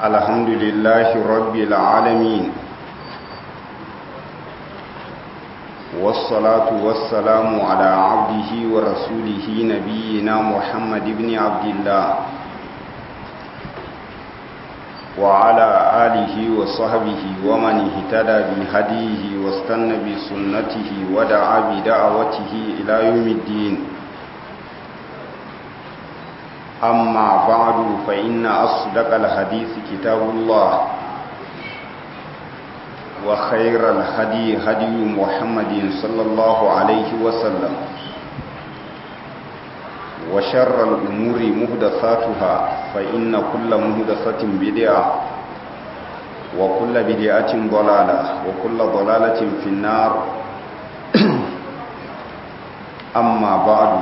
الحمد لله رب العالمين والصلاة والسلام على عبده ورسوله نبينا محمد بن عبد الله وعلى آله وصحبه ومن اهتدى بهديه واستنى بسنته ودعا بدعوته إلى يوم الدين أما بعد فإن أصدق الحديث كتاب الله وخير الهدي هدي محمد صلى الله عليه وسلم وشر الأمور مهدثاتها فإن كل مهدثة بدعة وكل بدعة ضلالة وكل ضلالة في النار أما بعد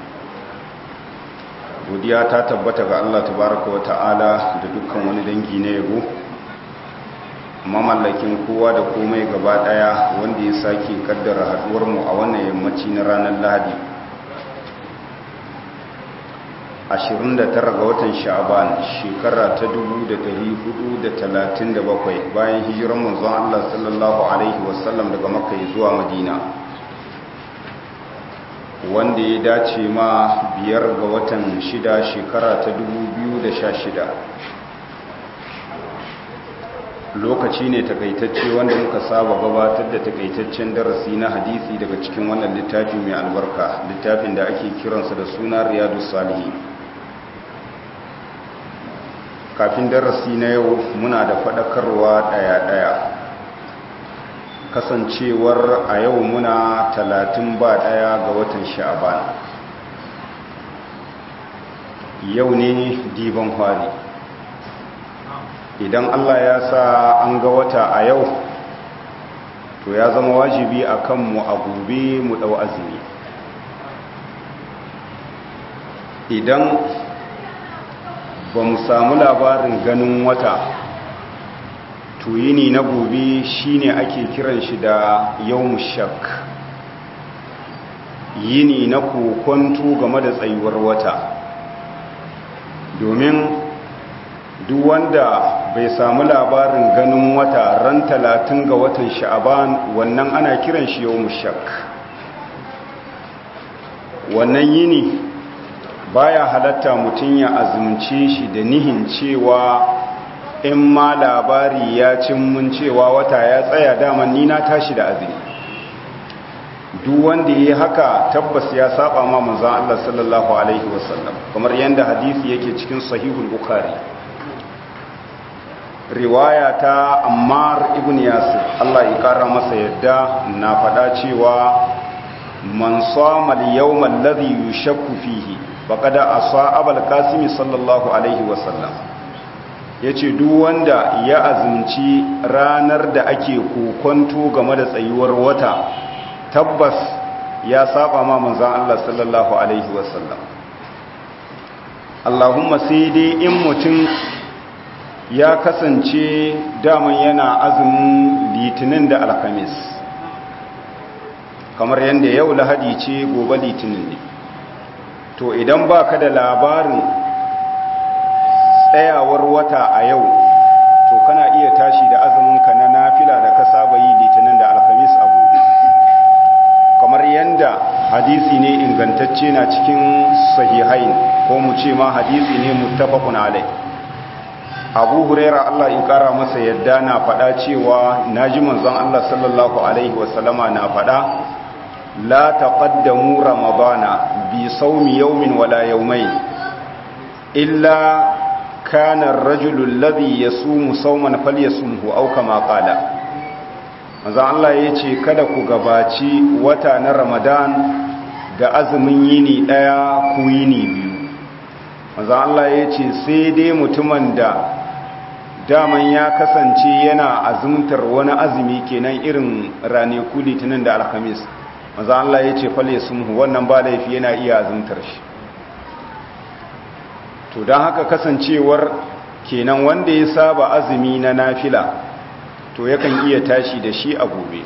godiya ta tabbata ga Allah tabaraka wa ta'ala da dukkan wani dangi na yabo mamallakin kowa da komai gaba daya wanda ya sake kaddara haduwar mu a wannan yammaci na ranar Lahadi 29 ga watan Sha'ban shekara ta 1437 bayan hijiran manzon Allah sallallahu alaihi wasallam daga Makka zuwa Madina wanda ya dace ma biyar ga watan shida shekara ta 2016 lokaci ne takaitacce wanda muka saba gabatar da takaitaccen darasi na hadisi daga cikin wannan littafi mai albarka littafin da ake kiransa da suna riyadu salihi kafin darasi na yau muna da faɗakarwa ɗaya-ɗaya kasancewar a yau muna talatin ba ɗaya ga watan sha'aban yau ne diban hwari idan allah ya sa an ga wata a yau to ya zama wajibi a kanmu a gobe mu ɗau azumi idan ba mu samu labarin ganin wata tuyini na gobe shine ake kiran shi da yawmu shak yini na kokonto game da tsayuwar wata domin duk wanda bai samu labarin ganin wata ran talatin ga watan sha'aban wannan ana kiran shi yawmu shak wannan yini baya halatta mutum ya azumce shi da nihin cewa in ma labari ya cin mun cewa wata ya tsaya daman ni na tashi da azumi duk wanda yi haka tabbas ya saba ma manzon Allah sallallahu alaihi wasallam kamar yanda hadisi yake cikin sahihul bukhari riwaya ta Ammar ibn Yasir Allah ya kara masa yadda na faɗa cewa man sama al-yawma alladhi yushakku fihi faqad asa abul qasim sallallahu alaihi wasallam ya ce duk wanda ya azumci ranar da ake kokonto game da tsayuwar wata tabbas ya saba ma manzan Allah sallallahu Alaihi wasallam Allahumma sai dai in mutum ya kasance daman yana azumin litinin da alkamis kamar yadda yau lahadi ce gobe litinin ne to idan baka da labarin tsayawar wata a yau to kana iya tashi da azuminka na nafila da ka saba yi litinin da alhamis a gobe kamar yadda hadisi ne ingantacce na cikin sahihain ko mu ce ma hadisi ne muttafaqun alai abu huraira Allah in kara masa yadda na faɗa cewa naji manzon Allah sallallahu alaihi wasallama na faɗa la taqaddamu ramadana bi sawmi yawmin wala yawmayn illa kana rajulun ladhi yasumu sawman falyasumhu aw kama qala manzo Allah yace kada ku gabaci wata na Ramadan da azumin yini daya ku yini biyu manzo Allah yace sai dai mutumin da daman ya kasance yana azumtar wani azumi kenan irin ranaku litinin da alhamis manzo Allah yace falyasumhu wannan ba laifi yana iya azumtar shi to don haka kasancewar kenan wanda ya saba azumi na nafila to yakan iya tashi da shi a gobe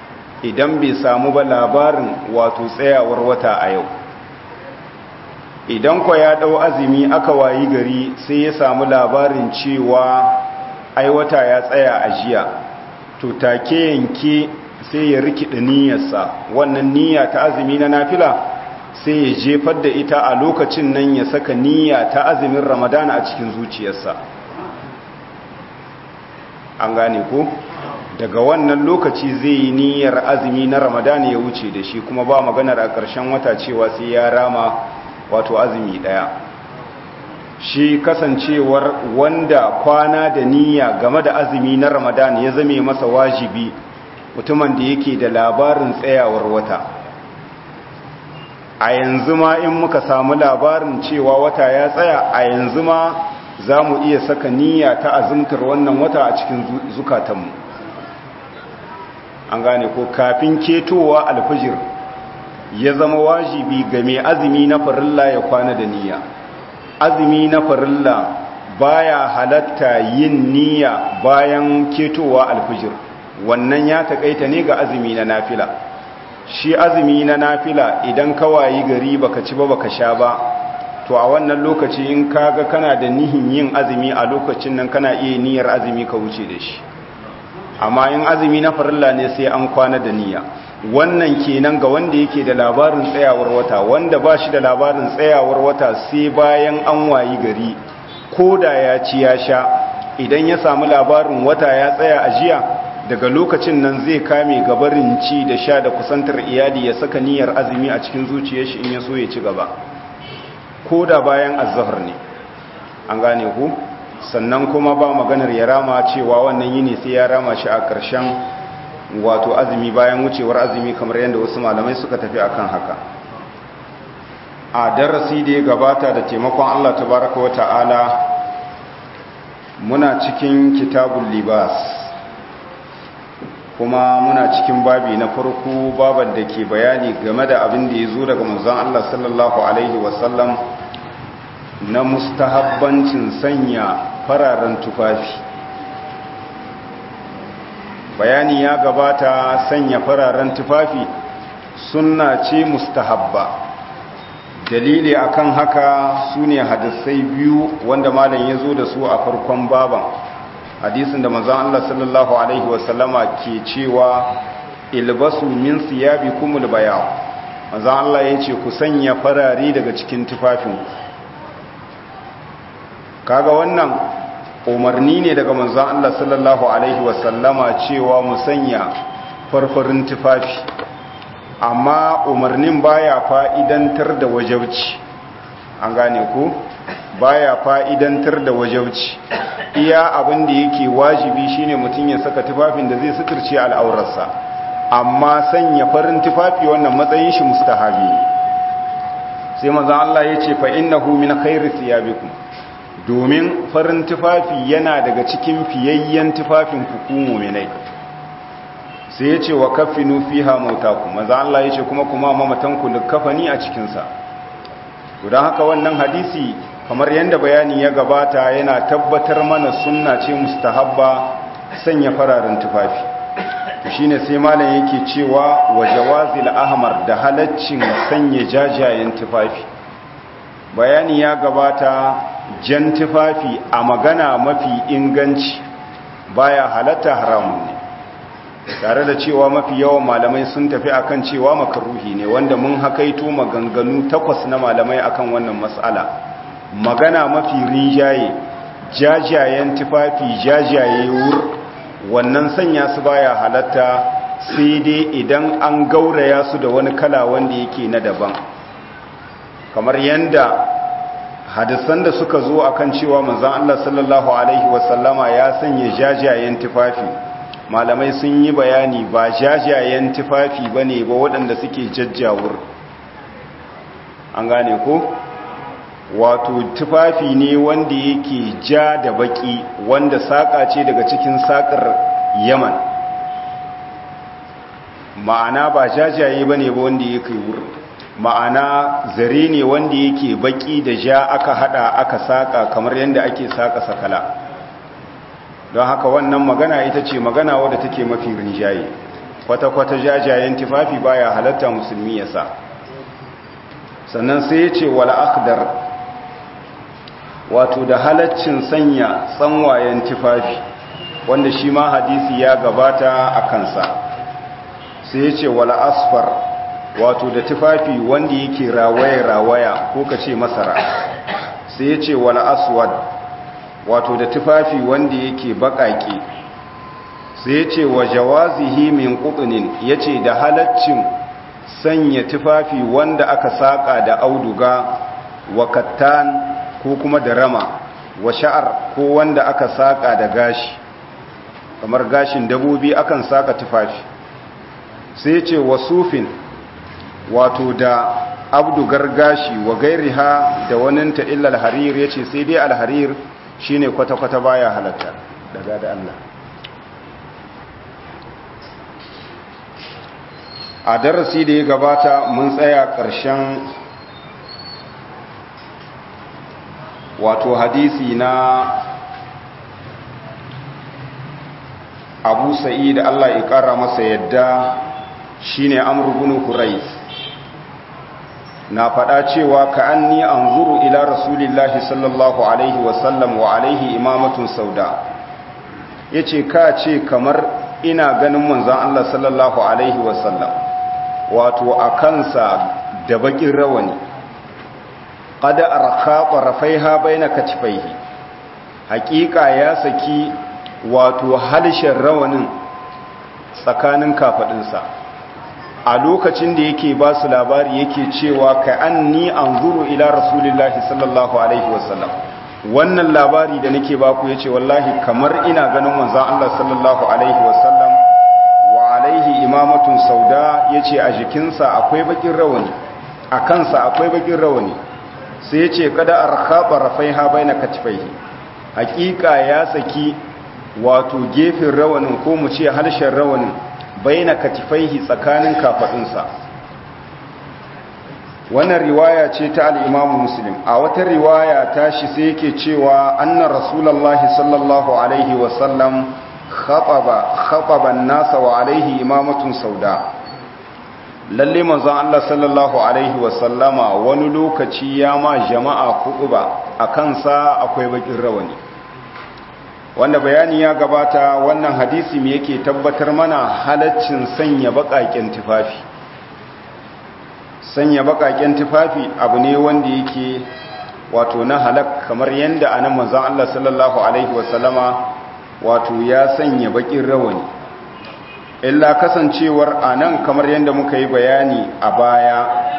idan bai samu ba labarin wato tsayawar wata a yau idan kwa ya ɗau azumi aka wayi gari sai ya samu labarin cewa ai wata ya tsaya a jiya to take yanke sai ya rikida niyyarsa wannan niyya ta azumi na nafila sai ya jefar da ita a lokacin nan ya saka niyya ta azumin ramadana a cikin zuciyarsa an gane ko daga wannan lokaci zai yi niyyar azumi na ramadana ya wuce da shi kuma ba maganar a ƙarshen wata cewa sai ya rama wato azumi ɗaya shi kasancewar wanda kwana da niyya game da azumi na ramadana ya zame masa wajibi mutumin da yake da labarin tsayawar wata a yanzu ma in muka samu labarin cewa wata ya tsaya a yanzu ma za mu iya saka niyya ta azumtar wannan wata a cikin zukatanmu an gane ko kafin ketowa alfajir ya zama wajibi ga mai azumi na farilla ya kwana da niyya azumi na farilla baya halatta yin niyya bayan ketowa alfajir wannan ya takaita ne ga azumi na nafila shi azumi na nafila idan kawayi gari baka ci ba baka sha ba to a wannan lokaci in kaga kana da nihin yin azumi a lokacin nan kana iya niyyar azumi ka wuce da shi amma in azumi na farilla ne sai an kwana da niyya wannan kenan ga wanda yake da labarin tsayawar wata wanda ba shi da labarin tsayawar wata sai bayan an wayi gari ko da ya ci ya sha idan ya samu labarin wata ya tsaya a jiya daga lokacin nan zai kame gabarin ci da sha da kusantar iyali ya saka niyyar azumi a cikin zuciyar shi in ya so ya ci gaba ko da bayan azhar ne an gane ku sannan kuma ba maganar ya rama cewa wannan yini sai ya rama shi a ƙarshen wato azumi bayan wucewar azumi kamar yadda wasu malamai suka tafi akan haka a darasi da ya gabata da taimakon Allah tabaraka wa ta'ala muna cikin kitabul libas kuma muna cikin babi na farko baban da ke bayani game da abin da ya zo daga manzon Allah sallallahu alaihi wasallam na mustahabbancin sanya fararen tufafi bayani ya gabata sanya fararen tufafi sunna ce mustahabba dalili akan haka su ne hadisai biyu wanda malam ya zo da su a farkon baban hadisin da manzon Allah sallallahu alaihi wasallama ke cewa ilbasu min siyabikumul bayaw manzon Allah yace ku sanya farare daga cikin tufafinku kaga wannan umarni ne daga manzon Allah sallallahu alaihi wasallama cewa mu sanya farfarin tufafi amma umarnin baya fa'idantar da wajabci an gane ko baya fa'idantar da wajabci iya abin da yake wajibi shine mutum ya saka tufafin da zai suturce al'aurarsa amma sanya farin tufafi wannan matsayin shi mustahabi sai manzon Allah ya ce fa innahu min khairi thiyabikum domin farin tufafi yana daga cikin fiyayyen tufafin ku mu'minai sai ya ce wa kafinu fiha mautakum manzon Allah ya ce kuma kuma mamatan ku likafani a cikin sa don haka wannan hadisi kamar yadda bayani ya gabata yana tabbatar mana sunna ce mustahabba sanya fararen tufafi shine sai malam yake cewa wa jawazil ahmar da halaccin sanya jajayen tufafi bayani ya gabata jan tufafi a magana mafi inganci baya halatta haramun ne tare da cewa mafi yawan malamai sun tafi akan cewa makaruhi ne wanda mun hakaito maganganu takwas na malamai akan wannan mas'ala magana mafi rinjaye jajayen tufafi jajaye wur wannan sanya su baya halatta sai dai idan an gauraya su da wani kala wanda yake na daban kamar yanda hadisan da suka zo akan cewa manzon Allah sallallahu alaihi wasallama ya sanya jajayen tufafi malamai sun yi bayani ba jajayen tufafi bane ba waɗanda suke jajjawur an gane ko wato tufafi ne wanda yake ja da baki wanda saƙa ce daga cikin saƙar yaman ma'ana ba jajaye ba ne ba wanda yake wurin ma'ana zare ne wanda yake baki da ja aka hada aka saƙa kamar yadda ake saƙa sakala don haka wannan magana ita ce magana wadda take mafi rinjaye kwata-kwata jajayen tufafi baya halatta musulmi ya sa sannan sai ya ce wala akhdar wato da halaccin sanya tsanwayen tufafi wanda shi ma hadisi ya gabata a kansa sai ya ce wala asfar wato da tufafi wanda yake rawaya-rawaya ko ka ce masara sai ya ce wala aswad wato da tufafi wanda yake baƙaƙe sai ya ce wa jawazihi min ƙuɗunin ya ce da halaccin sanya tufafi wanda aka saƙa da auduga wa kattan ko kuma da rama wa sha'ar ko wanda aka saƙa da gashi kamar gashin dabobi akan saƙa tufafi sai ce wa sufin wato da abdugar gashi wa gairiha da waninta illa alharir ya ce sai dai alharir shine kwata-kwata baya halatta daga da Allah a darasi da ya gabata mun tsaya ƙarshen wato hadisi na abu sa'id Allah ya ƙara masa yadda shine amr ibn hurais na faɗa cewa ka anni anzuru ila rasulillahi sallallahu alaihi wasallam wa alaihi imamatun sauda yace ka ce kamar ina ganin manzon Allah sallallahu alaihi wasallam wato a kansa da bakin rawani qada arqa tarafaiha baina katifaihi haƙiƙa ya saki wato halshen rawanin tsakanin kafadinsa a lokacin da yake ba su labari yake cewa ka anni anzuru ila rasulillahi sallallahu alaihi wasallam wannan labari da nake baku yace wallahi kamar ina ganin manzon Allah sallallahu alaihi wasallam wa alaihi imamatun sauda yace a jikinsa akwai bakin rawani a kansa akwai bakin rawani sai yace kada arkhaba rafaiha baina katifaihi hakika ya saki wato gefen rawanin ko mu ce halshen rawanin baina katifaihi tsakanin kafadunsa wannan riwaya ce ta al-Imam Muslim a wata riwaya ta shi sai yake cewa anna rasulullahi sallallahu alaihi wa sallam khataba khataba an-nasa wa alaihi imamatun sauda lalle manzon Allah sallallahu alaihi wa sallama wani lokaci ya ma jama'a kutuba akan sa akwai bakin rawani wanda bayani ya gabata wannan hadisi me yake tabbatar mana halaccin sanya bakaken tufafi sanya bakaken tufafi abu ne wanda yake wato na halak kamar yanda anan manzon Allah sallallahu alaihi wasallama wato ya sanya bakin rawani illa kasancewar anan kamar yanda muka yi bayani a baya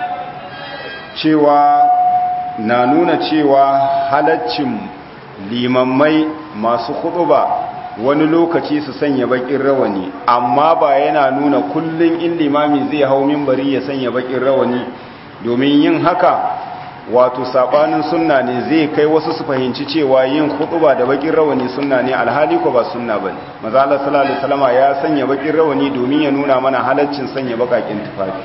cewa na nuna cewa halaccin limammai masu ba wani lokaci su sanya bakin rawani amma ba yana nuna kullum in limami zai hau mimbari ya sanya bakin rawani domin yin haka wato sabanin sunna ne zai kai wasu su fahimci cewa yin ba da bakin rawani sunna ne alhali ko ba sunna bane maza Allah sallallahu alaihi wasallam ya sanya bakin rawani domin ya nuna mana halaccin sanya bakakin tufafi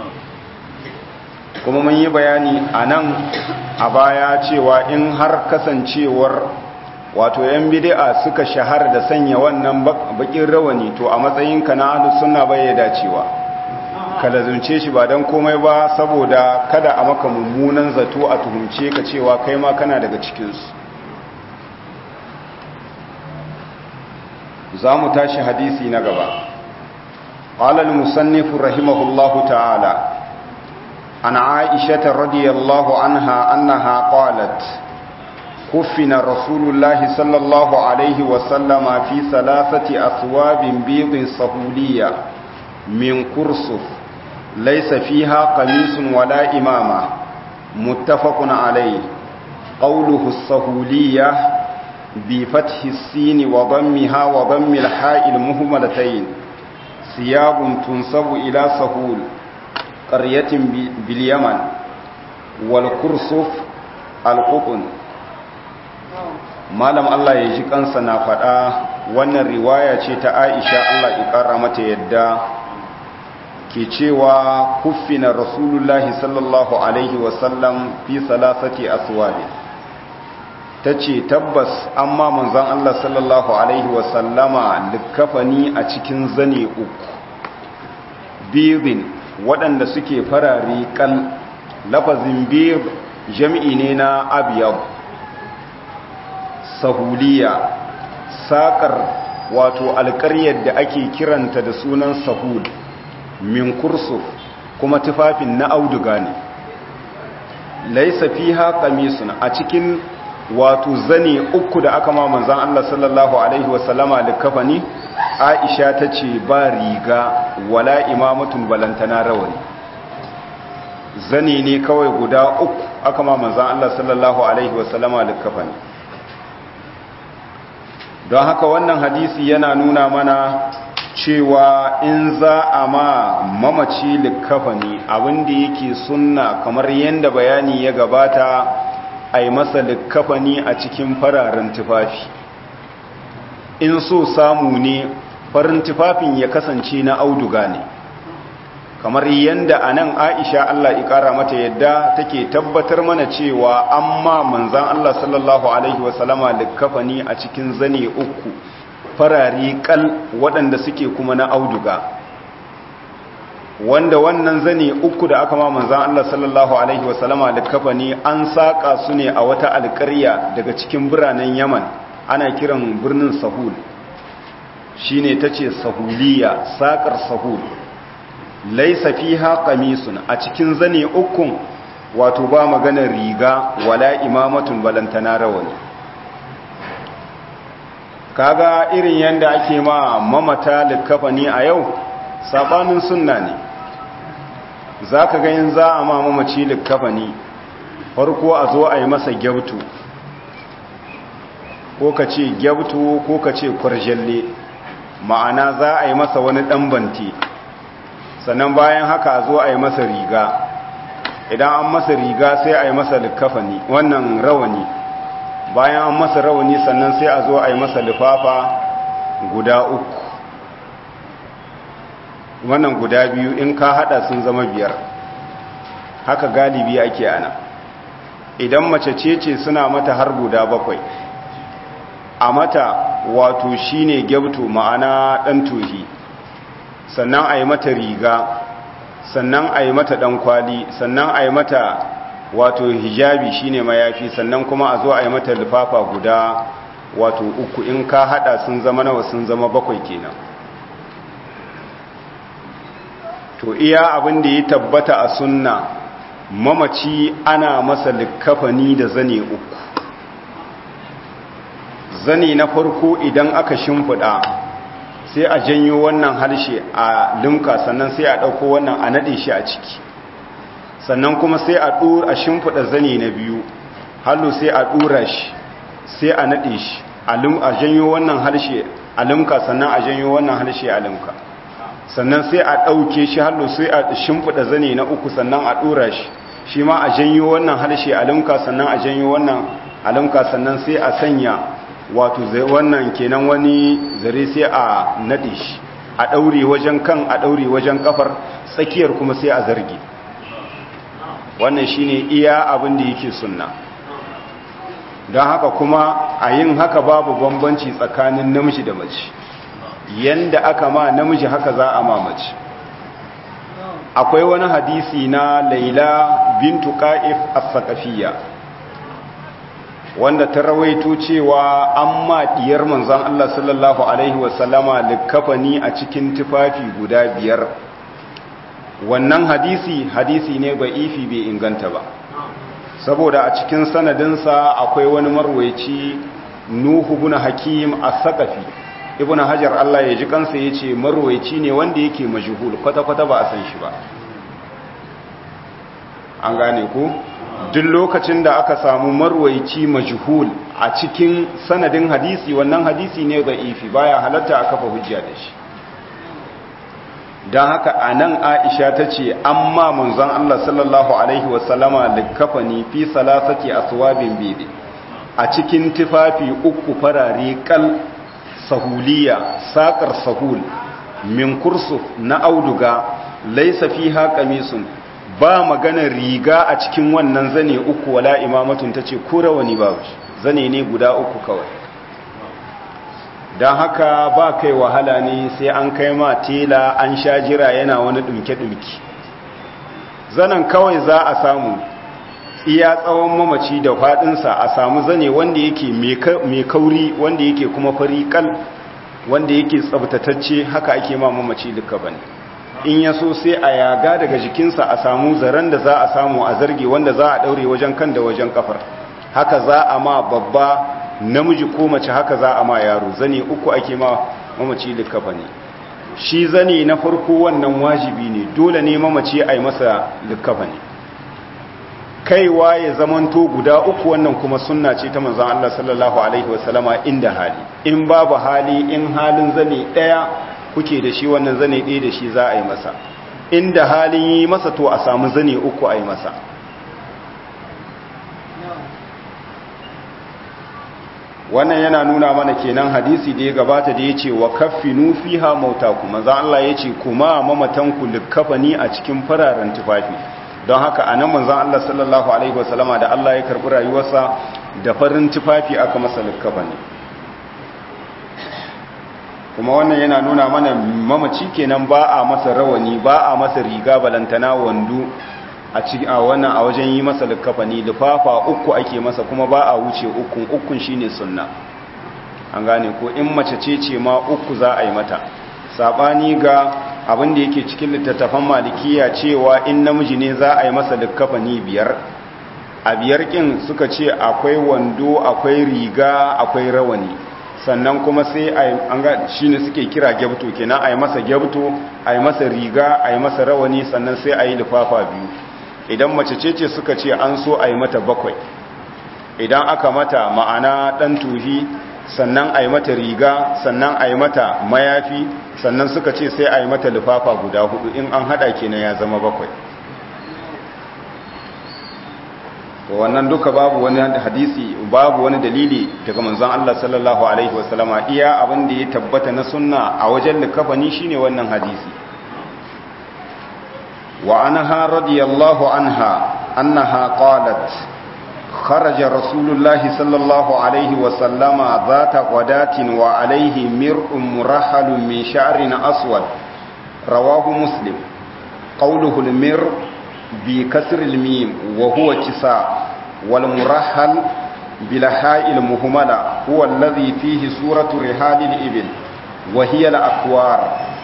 kuma mun yi bayani a nan a baya cewa in har kasancewar wato yan bid'a suka shahar da sanya wannan bakin rawani to a matsayinka na ahlus sunna bai ya dacewa ka lazumce shi ba dan komai ba saboda kada a maka mummunan zato a tuhumce ka cewa kai ma kana daga cikin su za mu tashi hadisi na gaba قال المصنف رحمه الله تعالى عن عائشة رضي الله عنها أنها قالت كفن رسول الله صلى الله عليه وسلم في ثلاثة أثواب بيض صهولية من كرسف ليس فيها قميص ولا إمامة متفق عليه قوله الصهولية بفتح السين وضمها وضم الحاء المهملتين ثياب تنصب إلى سهول قرية باليمن والكرسف القطن malam Allah ya ji kansa na faɗa wannan riwaya ce ta Aisha Allah ya ƙara mata yadda ke cewa kuffina rasulullahi sallallahu alaihi wasallam fi salasati aswabi ta ce tabbas amma manzon Allah sallallahu alaihi wasallama likafani a cikin zane uku bibin waɗanda suke farare kal lafazin bir jam'i ne na abiyab sahuliya saƙar wato alƙaryar da ake kiranta da sunan sahul min kursuf kuma tufafin na auduga ne laisa fiha qamisun a cikin wato zane uku da aka ma manzon Allah sallallahu alaihi wasallama likafani Aisha tace ba riga wala imamatun balantana rawani zane ne kawai guda uku aka ma manzon Allah sallallahu alaihi wasallama likafani don haka wannan hadisi yana nuna mana cewa in za a ma mamaci likafani abinda yake sunna kamar yadda bayani ya gabata a yi masa likafani a cikin fararen tufafi in so samu ne farin tufafin ya kasance na auduga ne kamar yadda a nan aisha Allah ikara mata yadda take tabbatar mana cewa amma manzan Allah sallallahu Alaihi wasallama likafani a cikin zane uku farari kal waɗanda suke kuma na auduga wanda wannan zane uku da aka ma manzan Allah sallallahu Alaihi wasallama likafani an saƙa su ne a wata alƙarya daga cikin biranen yaman ana kiran birnin sahul shi ne ta ce sahuliya saƙar sahul laisa fiha qamisun a cikin zane ukun wato ba maganar riga wala imamatun balantana rawani kaga irin yanda ake ma mamata likafani a yau sabanin sunna ne zaka ga yin za a ma mamaci likafani farko a zo a yi masa gyabtu ko ka ce gyabtu ko ka ce kwarjalle ma'ana za a yi masa wani ɗan banti sannan bayan haka zo a yi masa riga idan an masa riga sai a yi masa likafani wannan rawani bayan an masa rawani sannan sai a zo a yi masa lifafa guda uku wannan guda biyu in ka hada sun zama biyar haka galibi ake ana idan mace ce ce suna mata har guda bakwai a mata wato shine gyabto ma'ana dan tohi sannan a yi mata riga sannan a yi mata ɗan kwali sannan a yi mata wato hijabi shine mayafi sannan kuma a zo a yi mata lifafa guda wato uku in ka hada sun zama nawa sun zama bakwai kenan to iya abin da ya tabbata a sunna mamaci ana masa likafani da zane uku zane na farko idan aka shimfiɗa sai a janyo wannan harshe a limka sannan sai a ɗauko wannan a naɗe shi a ciki sannan kuma sai a ɗora a shimfiɗa zane na biyu hallo sai a ɗora shi sai a naɗe shi a janyo wannan harshe a limka sannan a janyo wannan harshe a limka sannan sai a ɗauke shi hallo sai a shimfiɗa zane na uku sannan a ɗora shi shi ma a janyo wannan harshe a limka sannan a janyo wannan a limka sannan sai a sanya wato wannan kenan wani zare sai a nade shi a daure wajen kan a daure wajen kafar tsakiyar kuma sai a zarge wannan shine iya abin da yake sunna don haka kuma a yin haka babu bambanci tsakanin namiji da mace yanda aka ma namiji haka za a ma mace akwai wani hadisi na laila bintu qa'if as-saqafiyya wanda ta rawaito cewa an ma diyar manzon Allah sallallahu alaihi wasallama likafani a cikin tufafi guda biyar wannan hadisi hadisi ne ifi bai inganta ba saboda a cikin sanadinsa akwai wani marwaici nuhu ibn hakim as-saqafi ibn hajar Allah ya ji kansa yace marwaici ne wanda yake majhul kwata kwata ba a san shi ba an gane ku duk lokacin da aka samu marwaici majhul a cikin sanadin hadisi wannan hadisi ne da'ifi baya halatta a kafa hujja da shi don haka a nan aisha ta ce an ma manzon Allah sallallahu Alaihi wasallama likafani fi salasake a suwabin bebe a cikin tufafi uku farare kal sahuliya saƙar sahul min kursuf na auduga laisa fi haƙamisun ba maganar riga a cikin wannan zane uku wala imamatun ta ce wani ba zane ne guda uku kawai don haka ba kai wahala ne sai an kai ma tela an sha jira yana wani ɗumke-ɗumke zanen kawai za a samu iya tsawon mamaci da faɗinsa a samu zane wanda yake mai kauri wanda yake kuma fari kal wanda yake tsabtatacce haka ake ma mamaci duka bane in ya so sai a yaga daga jikinsa a samu zaren da za a samu a zarge wanda za a ɗaure wajen kan da wajen kafar haka za a ma babba namiji ko mace haka za a ma yaro zane uku ake ma mamaci duka bane shi zane na farko wannan wajibi ne dole ne mamaci a yi masa duka bane kaiwa ya zamanto guda uku wannan kuma sunna ce ta manzon Allah sallallahu alaihi wasallama inda hali in babu hali in halin zane daya kuke da shi wannan zane ɗaya da shi za a yi masa inda halin yi masa to a samu zane uku a yi masa wannan yana nuna mana kenan hadisi da ya gabata da ya ce wa kaffinu fiha mautaku manzon Allah ya ce kuma mamatanku likkafani a cikin fararen tufafi don haka a nan manzan Allah sallallahu Alaihi wasallama da Allah ya karɓi rayuwarsa da farin tufafi aka masa likkafa ne kuma wannan yana nuna mana mamaci kenan ba a masa rawani ba a masa riga balantana wando a cikin a wannan a wajen yi masa likkafa ne lufafa uku ake masa kuma ba a wuce ukun ukun shine sunna an gane ko in mace ce ce ma uku za a yi mata sabani ga abin da yake cikin littattafan malikiya cewa in namiji ne za a yi masa likkafani biyar a biyar kin suka ce akwai wando akwai riga akwai rawani sannan kuma sai an ga shine suke kira gyabto kenan a yi masa gyabto a yi masa riga a yi masa rawani sannan sai a yi lifafa biyu idan mace ce ce suka ce an so a yi mata bakwai idan aka mata ma'ana dan tuhi sannan a yi mata riga sannan a yi mata mayafi sannan suka ce sai a yi mata lufafa guda hudu in an hada kenan ya zama bakwai to wannan duka babu wani hadisi babu wani dalili daga manzon Allah sallallahu alaihi wasallama iya abin da ya tabbata na sunna a wajen likafani shine wannan hadisi wa anha radiyallahu anha annaha qalat خرج رسول الله صلى الله عليه وسلم ذات غداة وعليه مرء مرحل من شعر أسود رواه مسلم قوله المر بكسر الميم وهو كساء والمرحل بلحاء المهملة هو الذي فيه سورة رحال الإبل وهي الأكوار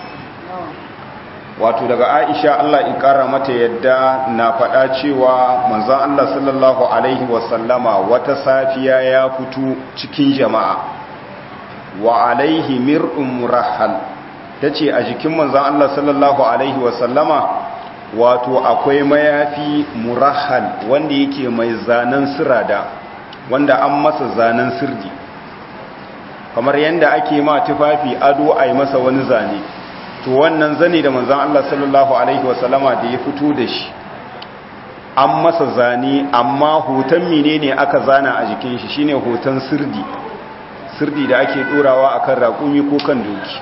wato daga aisha Allah in kara mata yadda na faɗa cewa manzon Allah sallallahu alaihi wasallama wata safiya ya fito cikin jama'a wa alaihi mir'un murahhal tace a jikin manzon Allah sallallahu alaihi wasallama wato akwai mayafi murahhal wanda yake mai zanen sirada wanda an masa zanen sirdi kamar yanda ake ma tufafi ado a yi masa wani zane to wannan zane da manzan Allah sallallahu Alaihi wasallama da ya fito da shi an masa zane amma hoton mine ne aka zana a jikin shi shine hoton sirdi sirdi da ake dorawa akan raƙumi ko kan doki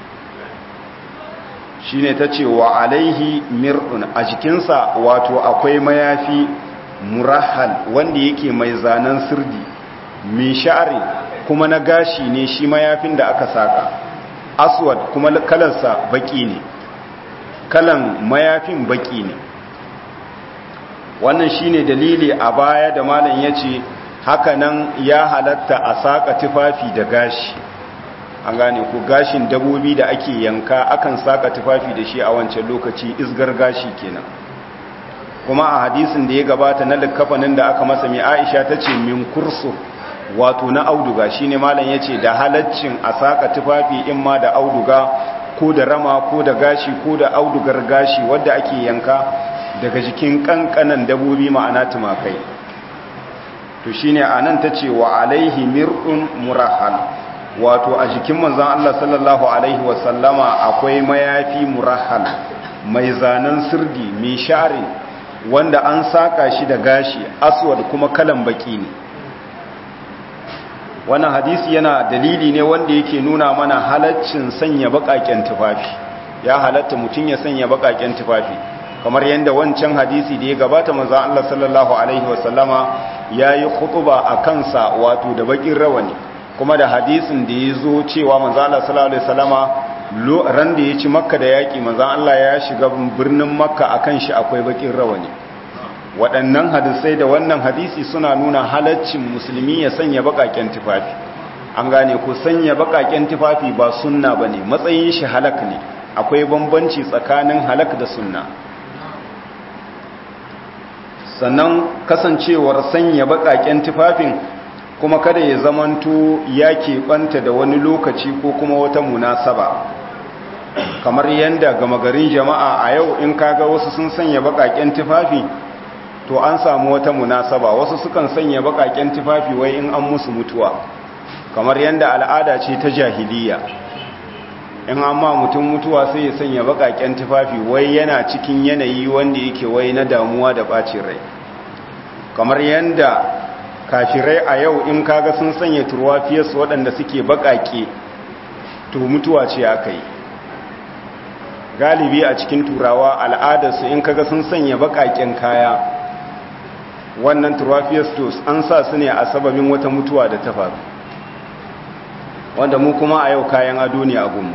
shine ta ce wa alaihi mir'un a jikinsa wato akwai mayafi murahal wanda yake mai zanen sirdi min sha'ari kuma na gashi ne shi mayafin da aka saka aswad kuma kalansa baki ne kalan mayafin baki ne wannan shine dalili a baya da malam yace hakanan ya halatta a saka tufafi da gashi an gane ku gashin dabobi da ake yanka akan saka tufafi da shi a wancan lokaci isgar gashi kenan kuma a hadisin da ya gabata na likkafanin da aka masa mai Aisha tace min kursu wato na auduga shine malam yace da halaccin a saka tufafi in ma da auduga ko da rama ko da gashi ko da audugar gashi wadda ake yanka daga jikin kankanan dabobi ma'ana tumakai to shine anan tace wa alaihi mir'un murahal wato a jikin manzon Allah sallallahu alaihi wasallama akwai mayafi murahal mai zanen sirdi mai share wanda an saka shi da gashi aswad kuma kalan baki ne wannan hadisi yana dalili ne wanda yake nuna mana halaccin sanya bakaken tufafi ya halatta mutum ya sanya bakaken tufafi kamar yadda wancan hadisi da ya gabata manzo Allah sallallahu alaihi wasallama yayi khutba a kansa wato da bakin rawani kuma da hadisin da ya zo cewa manzo Allah sallallahu alaihi wasallama ran da ya ci makka da yaƙi manzan Allah ya shiga birnin makka a kan shi akwai bakin rawani waɗannan hadisai da wannan hadisi suna nuna halaccin musulmi ya sanya baƙaƙen tufafi an gane ko sanya baƙaƙen tufafi ba sunna ba ne matsayin shi halak ne akwai bambanci tsakanin halak da sunna sannan kasancewar sanya baƙaƙen tufafin kuma kada ya zamanto ya keɓanta da wani lokaci ko kuma wata munasaba kamar yadda gama garin jama'a a yau in kaga wasu sun sanya baƙaƙen tufafi to an samu wata munasaba wasu sukan sanya baƙaƙen tufafi wai in an musu mutuwa kamar yadda al'ada ce ta jahiliya in an ma mutum mutuwa sai ya sanya baƙaƙen tufafi wai yana cikin yanayi wanda yake wai na damuwa da ɓacin rai kamar yadda kafirai a yau in kaga sun sanya turwafiyarsu waɗanda suke baƙaƙe to mutuwa ce aka yi galibi a cikin turawa al'adarsu in kaga sun sanya baƙaƙen kaya wannan turwafiyarsu an sa su ne a sababin wata mutuwa da ta faru wanda mu kuma a yau kayan ado ne a gunmu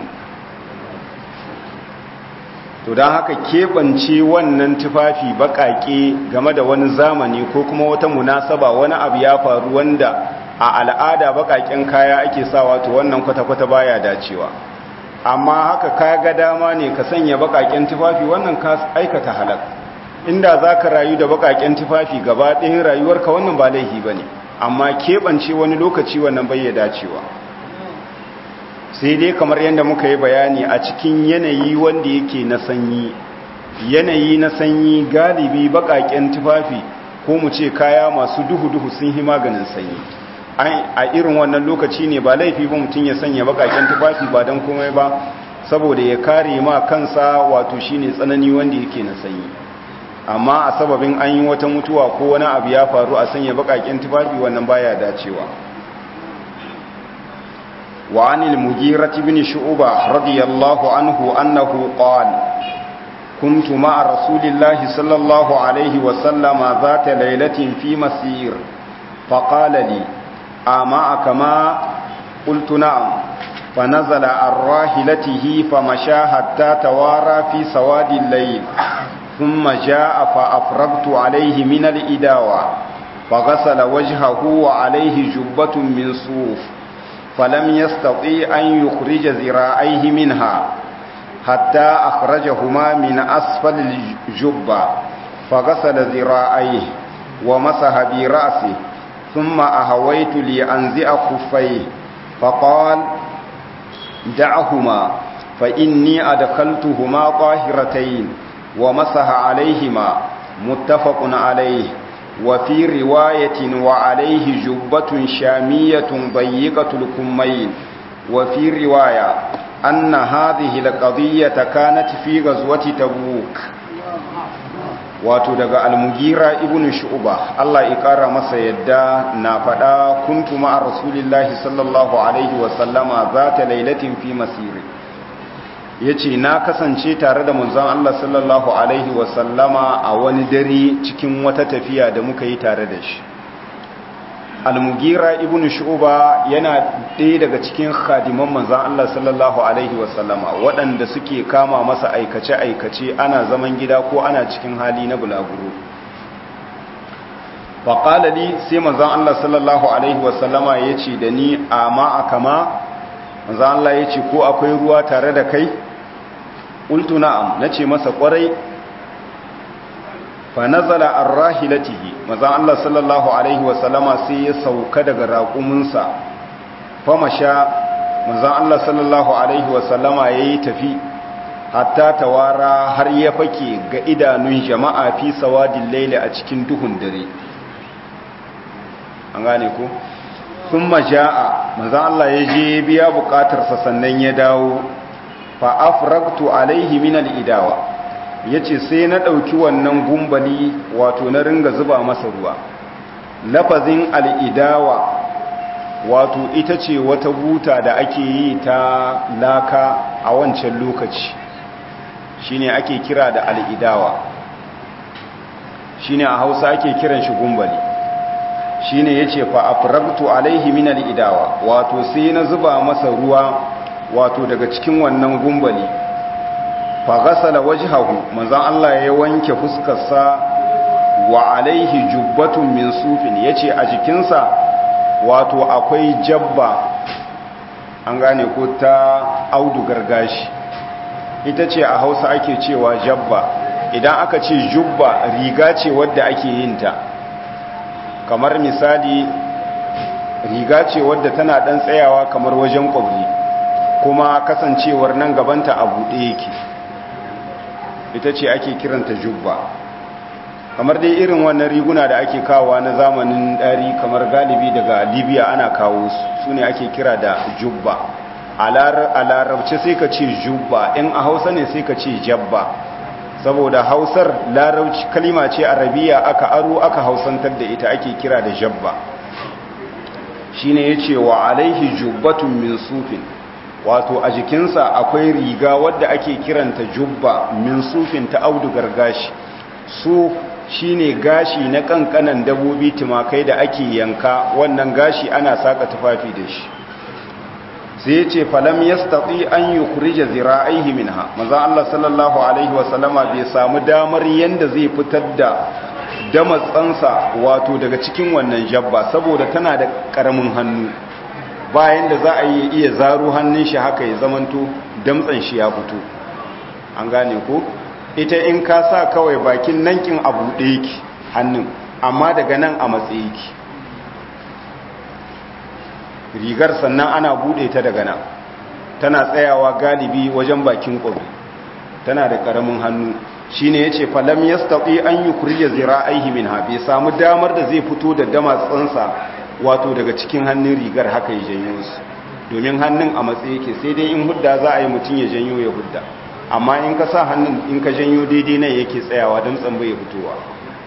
to don haka keɓance wannan tufafi baƙaƙe game da wani zamani ko kuma wata munasaba wani abu ya faru wanda a al'ada baƙaƙen kaya ake sawa to wannan kwata-kwata baya dacewa amma haka ka ga dama ne ka sanya baƙaƙen tufafi wannan ka aikata halak inda za ka rayu da baƙaƙen tufafi gaba ɗayan rayuwarka wannan ba laifi ba ne amma keɓance wani lokaci wannan bai dacewa sai dai kamar yadda muka yi bayani a cikin yanayi wanda yake na sanyi yanayi na sanyi galibi bakaken tufafi ko mu ce kaya masu duhu-duhu sun yi maganin sanyi a irin wannan lokaci ne ba laifi ba mutum ya sanya bakaken tufafi ba don komai ba saboda ya kare ma kansa wato shine tsanani wanda yake na sanyi amma a sababin an yi wata mutuwa ko wani abu ya faru a sanya bakaken tufafi wannan baya dacewa وعن المجيرة بن شعبة رضي الله عنه أنه قال كنت مع رسول الله صلى الله عليه وسلم ذات ليلة في مسير فقال لي أمعك ما قلت نعم فنزل عن راحلته فمشى حتى توارى في سواد الليل ثم جاء فأفرغت عليه من الإداوة فغسل وجهه وعليه جبة من صوف فلم يستطيع أن يخرج ذراعيه منها حتى أخرجهما من أسفل الجبة فغسل ذراعيه ومسح برأسه ثم أهويت لأنزع خفيه فقال دعهما فإني أدخلتهما طاهرتين ومسح عليهما متفق عليه وفي رواية وعليه جبة شامية ضيقة الكمين وفي رواية أن هذه القضية كانت في غزوة تبوك wato daga almugira ibn shu'ba Allah ya kara masa yadda na fada kuntu ma'a rasulillahi sallallahu alaihi wa sallama zata lailatin fi masiri yace na kasance tare da manzon Allah sallallahu alaihi wa sallama a wani dare cikin wata tafiya da muka yi tare da shi almugira ibn shu'ba yana ɗaya daga cikin khadiman manzon Allah sallallahu alaihi wa sallama waɗanda suke kama masa aikace aikace ana zaman gida ko ana cikin hali na bulaguro faƙala li sai manzon Allah sallallahu alaihi wa sallama yace da ni amma akama manzon Allah yace ko akwai ruwa tare da kai qultu na'am nace masa kwarai fa nazala ar-rahilatihi manzon Allah sallallahu alaihi wasallama sai ya sauka daga raƙuminsa fa masha manzon Allah sallallahu alaihi wasallama yayi tafi hatta tawara har ya fake ga idanun jama'a fi sawadil layli a cikin duhun dare an gane ko thumma jaa manzon Allah ya je biya bukatarsa sannan ya dawo fa afragtu alaihi min al-idawa ya ce sai na ɗauki wannan gumbali wato na ringa zuba masa ruwa lafazin al'idawa wato ita ce wata buta da ake yi ta laka a wancan lokaci shine ake kira da al'idawa shine a hausa ake kiran shi gumbali shine ya ce fa afragtu alaihi min al'idawa wato sai na zuba masa ruwa wato daga cikin wannan gumbali fa ghasala wajhahu manzon Allah ya wanke fuskarsa wa alaihi jubbatun min sufin yace a jikinsa wato akwai jabba an gane ko ta audugar gashi ita ce a Hausa ake cewa jabba idan aka ce jubba riga ce wadda ake yin ta kamar misali riga ce wadda tana dan tsayawa kamar wajen kwabri kuma kasancewar nan gabanta a buɗe yake ita ce ake kiranta jubba kamar dai irin wannan riguna da ake kawowa na zamanin ɗari kamar galibi daga libya ana kawo su ne ake kira da jubba a larabci sai ka ce jubba in a hausa ne sai ka ce jabba saboda hausar larabci kalima ce arabiya aka aro aka hausantar da ita ake kira da jabba shine yace wa alaihi jubbatun min sufin wato a jikinsa akwai riga wadda ake kiranta jubba min sufin ta audugar gashi su shine gashi na kankanan dabobi tumakai da ake yanka wannan gashi ana saka tufafi da shi sai ce falam yastati an yukhrija zira'aihi minha manzo Allah sallallahu alaihi wasallama bai samu damar yanda zai fitar da damatsansa wato daga cikin wannan jabba saboda tana da karamin hannu bayan da za a yi iya zaro hannun shi haka ya zamanto damtsan shi ya fito an gane ko ita in ka sa kawai bakin nankin a buɗe yake hannun amma daga nan a matsayi yake rigar sannan ana buɗe ta daga nan tana tsayawa galibi wajen bakin ƙwabi tana da ƙaramin hannu shi ne ya ce falam ya staɓi an yi kurje zira aihi min ha bai samu damar da zai fito da damatsansa wato daga cikin hannun rigar haka ya janyo su domin hannun a matsayi yake sai dai in hudda za a yi mutum ya janyo ya hudda amma in ka sa hannun in ka janyo daidai nan yake tsayawa don tsambai ya fitowa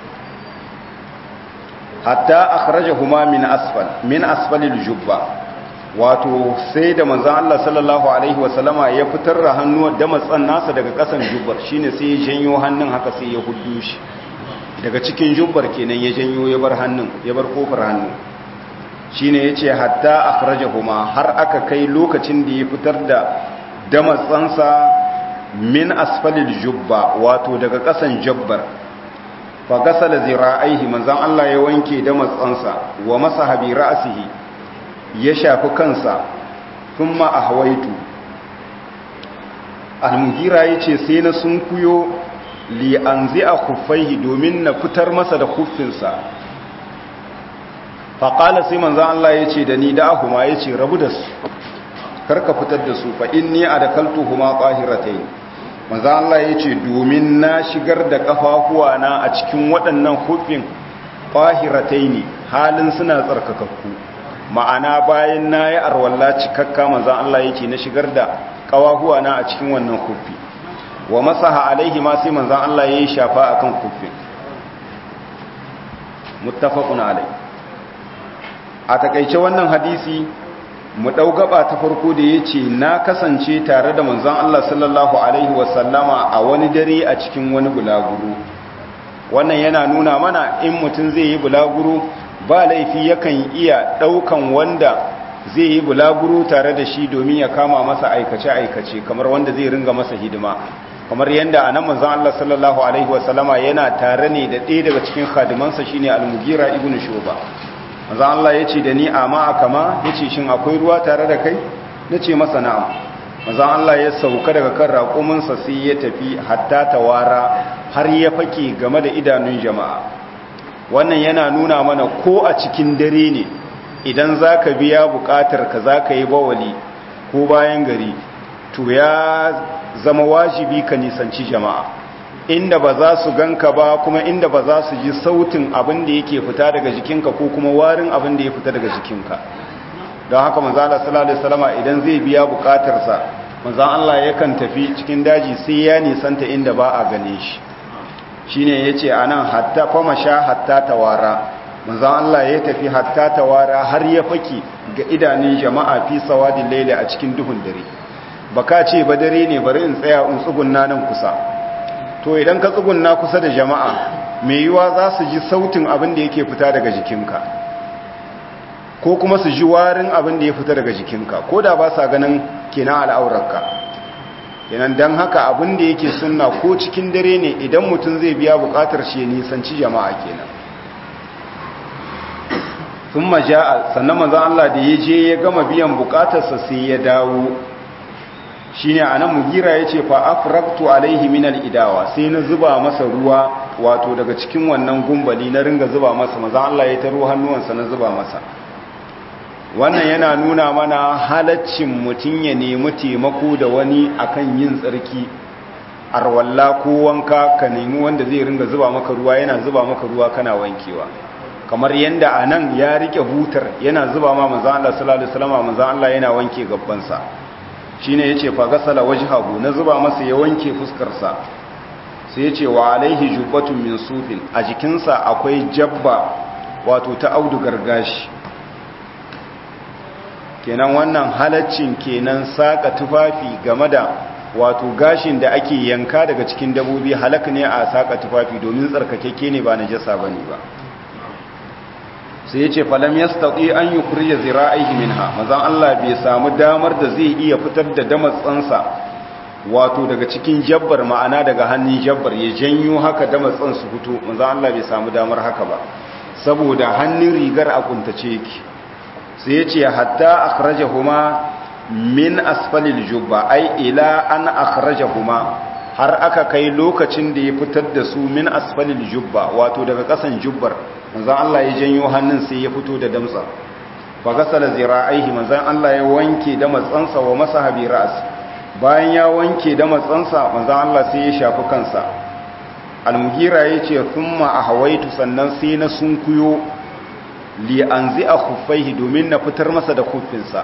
hatta akhrajahuma min asfal min asfalil jubba wato sai da manzon Allah sallallahu alaihi wasallama ya fitar da hannuwa da matsan nasa daga kasan jubbar shine sai ya janyo hannun haka sai ya huddu shi daga cikin jubbar kenan ya janyo ya bar hannun ya bar kofar hannun shine yace hatta akhrajahuma har aka kai lokacin da ya fitar da damatsansa min asfalil jubba wato daga kasan jabbar fa gasala zira'aihi manzon Allah ya wanke da matsansa wa masaha bi ra'sihi ya shafi kansa thumma ahwaitu al-mughira yace sai na sunkuyo li anzi'a khuffaihi domin na fitar masa da khuffinsa fa qala sai manzon Allah yace da ni da ahuma yace rabu da su karka fitar da su fa inni adakaltuhuma qahiratayn manzo Allah yace domin na shigar da kafafuwa na a cikin waɗannan hufin qahiratayn halin suna tsarkakakku ma'ana bayan nayi arwalla cikakka manzo Allah yace na shigar da kafafuwa na a cikin wannan hufi wa masaha alaihi ma sai manzo Allah yayi shafa akan hufin muttafaqun alai a takeice wannan hadisi mu ɗau gaba ta farko da ya ce na kasance tare da manzon Allah sallallahu Alaihi wasallama a wani dare a cikin wani bulaguro wannan yana nuna mana in mutum zai yi bulaguro ba laifi yakan iya ɗaukan wanda zai yi bulaguro tare da shi domin ya kama masa aikace-aikace kamar wanda zai ringa masa hidima kamar yadda a nan manzon Allah sallallahu Alaihi wasallama yana tare ne da ɗaya daga cikin khadimansa shine al-mugira ibn shuba maza Allah ya ce da ni amma a kama ya ce shin akwai ruwa tare da kai na ce masa na'am maza Allah ya sauka daga kan raƙuminsa sai ya tafi hatta tawara har ya fake game da idanun jama'a wannan yana nuna mana ko a cikin dare ne idan za ka biya buƙatar ka za ka yi bawali ko bayan gari to ya zama wajibi ka nisanci jama'a inda ba za su ganka ba kuma inda ba za su ji sautin abin da yake fita daga jikinka ko kuma warin abin da ya fita daga jikinka don haka manzala sallallahu alaihi wasallama idan zai biya bukatarsa manzan Allah yakan tafi cikin daji sai ya nisanta inda ba a gane shi shine yace anan hatta fama sha hatta tawara manzan Allah ya tafi hatta tawara har ya faki ga idanun jama'a fi sawadin laili a cikin duhun dare baka ce ba dare ne bari in tsaya in tsugunna nan kusa to idan ka tsugunna kusa da jama'a mai yiwa za su ji sautin abin da yake fita daga jikinka ko kuma su ji warin abin da ya fita daga jikinka ko da ba sa ganin kenan al'aurarka kenan don haka abin da yake sunna ko cikin dare ne idan mutum zai biya bukatar shi nisanci jama'a kenan sun maja'a sannan manzan Allah da ya je ya gama biyan bukatarsa sai ya dawo shi ne a nan mugira ya ce fa'afraktu alaihi minal idawa sai na zuba masa ruwa wato daga cikin wannan gumbali na ringa zuba masa manzan Allah ya taro hannuwansa na zuba masa wannan yana nuna mana halaccin mutum ya nemi taimako da wani akan yin tsarki arwalla ko wanka ka nemi wanda zai ringa zuba maka ruwa yana zuba maka ruwa kana wankewa kamar yanda a nan ya rike butar yana zuba ma manzan Allah sallallahu alaihi wasallam manzan Allah yana wanke gabbansa shine yace fa gasala wajhahu na zuba masa ya wanke fuskarsa sai yace wa alaihi jubbatun min sufin a jikinsa akwai jabba wato ta audugar gashi kenan wannan halaccin kenan saka tufafi game da wato gashin da ake yanka daga cikin dabobi halak ne a saka tufafi domin tsarkakeke ne ba najasa bane ba sai yace falam yastati an yukhrija zira'ihi minha manzon Allah bai samu damar da zai iya fitar da damatsansa wato daga cikin jabbar ma'ana daga hannun jabbar ya janyo haka damatsan su fito manzon Allah bai samu damar haka ba saboda hannun rigar a kuntace yake sai ya ce hatta akhrajahuma min asfalil jubba ai ila an akhrajahuma har aka kai lokacin da ya fitar da su min asfalil jubba wato daga kasan jubbar manzon Allah ya janyo hannun sai ya fito da damtsa fa gasala zira'aihi manzon Allah ya wanke da matsansa wa masaha bi ra's bayan ya wanke da matsansa manzon Allah sai ya shafi kansa al-mughira yace thumma ahawaitu sannan sai na sunkuyo li an zai a kufaihi domin na fitar masa da kufinsa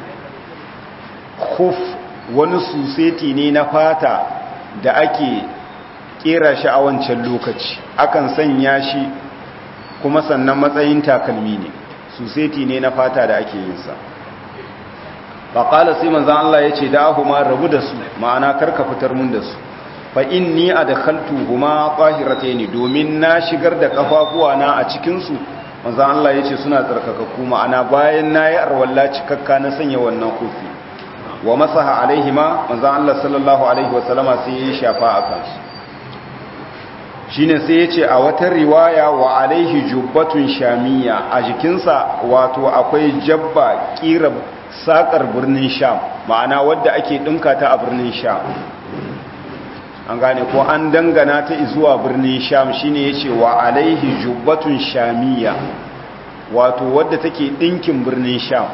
kuf wani suseti ne na fata da ake kera shi a wancan lokaci akan sanya shi kuma sannan matsayin takalmi ne suseti ne na fata da ake yinsa faƙala sai manzan Allah ya ce da ma rabu da su ma'ana karka fitar mun da su fa inni adkhaltu huma qahiratayn domin na shigar da kafafuwa na a cikin su manzan Allah ya ce suna tsarkakakku ma'ana bayan na yi arwalla cikakka na sanya wannan kofi wa masaha alaihima manzan Allah sallallahu alaihi wasallama sai ya shafa a kansu shi ne sai ya ce a wata riwaya wa alaihi jubbatun shamiya a jikinsa wato akwai jabba kira sakar birnin sham ma'ana wadda ake ɗinka ta a birnin sham an gane ko an dangana ta zuwa birnin sham shine yace wa alaihi jubbatun shamiya wato wadda take dinkin birnin sham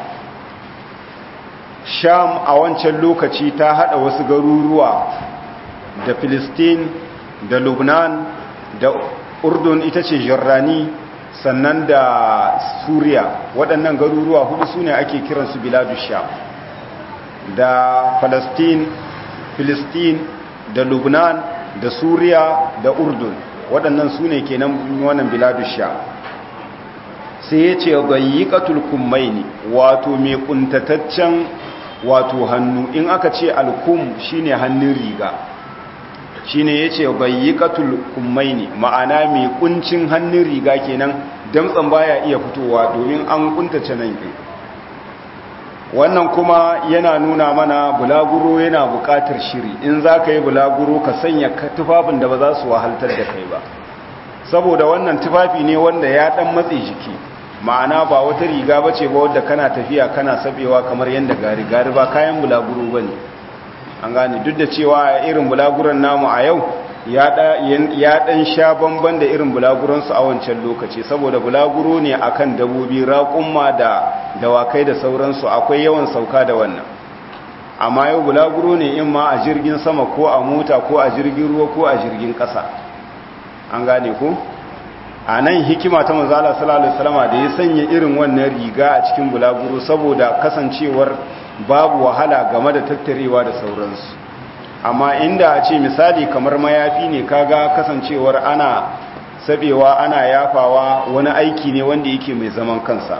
sham a wancan lokaci ta hada wasu garuruwa da filistin da lubnan da urdun ita ce jorrani sannan da suriya waɗannan garuruwa hudu su ne ake kiransu biladu sham da falastin filistin da lubnan da suriya da urdun waɗannan su ne ke nan wannan biladu sha sai ya ce gayyikatul kummaini wato mai kuntataccen wato hannu in aka ce alkum shine hannun riga shine ya ce gayyikatul kummaini ma'ana mai kuncin hannun riga kenan damtsan baya iya fitowa domin an kuntace nan wannan kuma yana nuna mana bulaguro yana buƙatar shiri in za ka yi bulaguro ka sanya tufafin da ba za su wahaltar da kai ba saboda wannan tufafi ne wanda ya ɗan matse jiki ma'ana ba wata riga ba ce ba wadda kana tafiya kana sabewa kamar yadda gari gari ba kayan bulaguro ba ne an gane duk da cewa irin bulaguron namu a yau ya ɗan sha bamban da irin bulaguronsu a wancan lokaci saboda bulaguro ne akan dabobi raƙumma da dawakai da sauransu akwai yawan sauka da wannan amma yau bulaguro ne in ma a jirgin sama ko a mota ko a jirgin ruwa ko a jirgin ƙasa an gane ku a nan hikima ta mazala salallahu salama da ya sanya irin wannan riga a cikin bulaguro saboda kasancewar babu wahala game da tattarewa da sauransu amma inda a ce misali kamar mayafi ne kaga kasancewar ana sabewa ana yafawa wani aiki ne wanda yake mai zaman kansa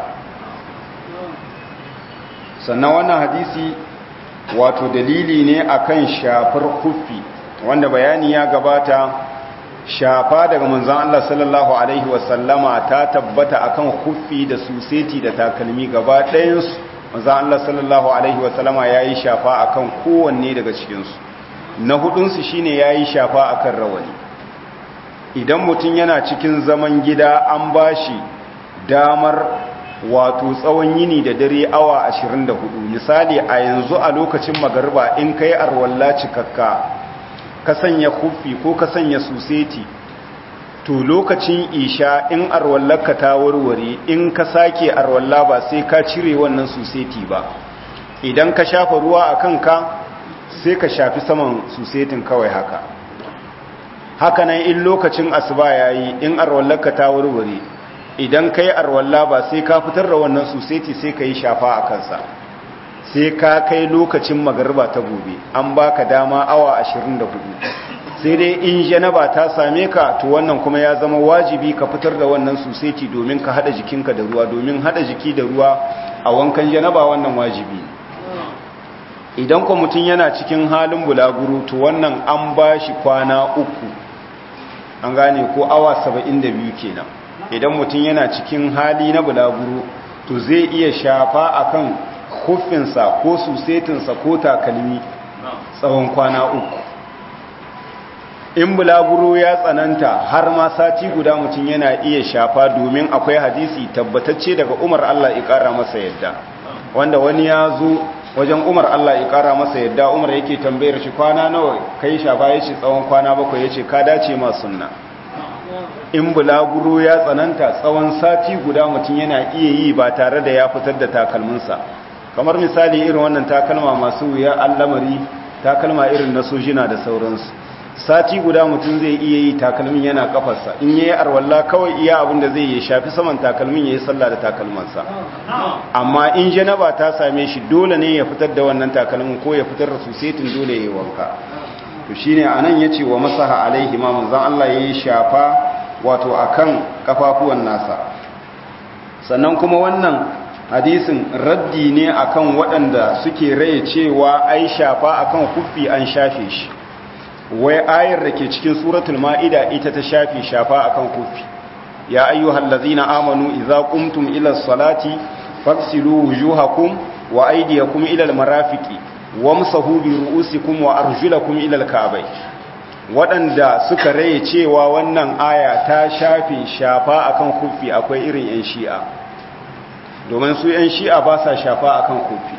sannan wannan hadisi wato dalili ne akan shafar kufi wanda bayani ya gabata shafa daga manzon Allah sallallahu alaihi wasallama ta tabbata akan kuffi da suseti da takalmi gaba ɗayan su manzon Allah sallallahu alaihi wasallama yayi shafa akan kowanne daga cikin su na hudun su shine yayi shafa akan rawani idan mutum yana cikin zaman gida an bashi damar wato tsawon yini da dare awa 24 misali a yanzu a lokacin magarba in kai arwalla cikakka ka sanya kufi ko ka sanya suseti to lokacin isha in arwallarka ta warware in ka sake arwalla ba sai ka cire wannan suseti ba idan ka shafa ruwa a kanka sai ka shafi saman susetin kawai haka haka nan in lokacin asuba yayi in arwallarka ta warware idan kai arwalla ba sai ka fitar da wannan suseti sai ka yi shafa a kansa sai ka kai lokacin magarba ta gobe an baka dama awa 24 sai dai in janaba ta same ka to wannan kuma ya zama wajibi ka fitar da wannan suseti domin ka hada jikinka da ruwa domin hada jiki da ruwa a wankan janaba wannan wajibi idan kuma mutum yana cikin halin bulaguro to wannan an ba shi kwana uku an gane ko awa 72 kenan idan mutum yana cikin hali na bulaguro to zai iya shafa akan hufinsa ko susetinsa ko takalmi tsawon kwana uku in bulaguro ya tsananta har ma sati guda mutum yana iya shafa domin akwai hadisi tabbatacce daga umar Allah ya kara masa yadda wanda wani ya zo wajen umar Allah ya kara masa yadda umar yake tambayar shi kwana nawa kai shafa ya ce tsawon kwana bakwai ya ce ka dace ma sunna in bulaguro ya tsananta tsawon sati guda mutum yana iya yi ba tare da ya fitar da takalminsa kamar misali irin wannan takalma masu wuya allamari takalma irin na sojina da sauransu sati guda mutum zai iya yi takalmin yana kafarsa in ya yi arwalla kawai iya abin da zai yi shafi saman takalmin ya yi sallah da takalmansa amma in janaba ta same shi dole ne ya fitar da wannan takalmin ko ya fitar da su setin dole ya yi wanka to shine anan yace wa masaha alaihi ma manzon Allah yayi shafa wato akan kafafuwan nasa sannan kuma wannan hadisin raddi ne akan waɗanda suke raye cewa ai shafa akan kuffi an shafe shi wai ayar da ke cikin suratul ma'ida ita ta shafe shafa akan kuffi ya ayyuhal ladzina amanu idza qumtum ila salati faghsilu wujuhakum wa aydiyakum ila almarafiqi wamsahu bi ru'usikum wa arjulakum ila alka'bay waɗanda suka raye cewa wannan aya ta shafe shafa akan kuffi akwai irin yan shi'a domin su yan shi'a ba sa shafa akan kuffi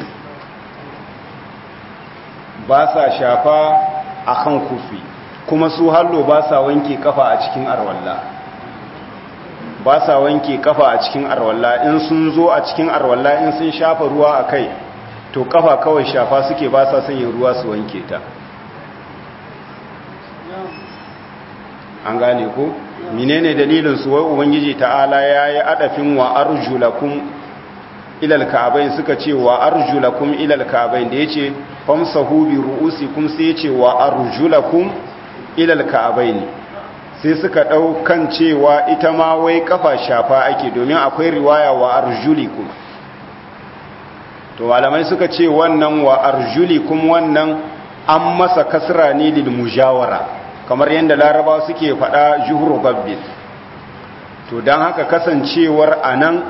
ba sa shafa akan kuffi kuma su hallo ba sa wanke kafa a cikin arwalla ba sa wanke kafa a cikin arwalla in sun zo a cikin arwalla in sun shafa ruwa a kai to kafa kawai shafa suke ba sa sanya ruwa su wanke ta an gane ko menene dalilin su wai ubangiji ta'ala yayi adafin wa arjulakum ilal ka'bayn suka ce wa arjulakum ilal ka'bayn da yace famsahu bi ru'usikum sai yace wa arjulakum ilal ka'bayn sai suka daukan cewa ita ma wai kafa shafa ake domin akwai riwaya wa arjulikum to malamai suka ce wannan wa arjulikum wannan an masa kasra ne lil mujawara kamar yadda laraba suke faɗa juhru gabbin to don haka kasancewar anan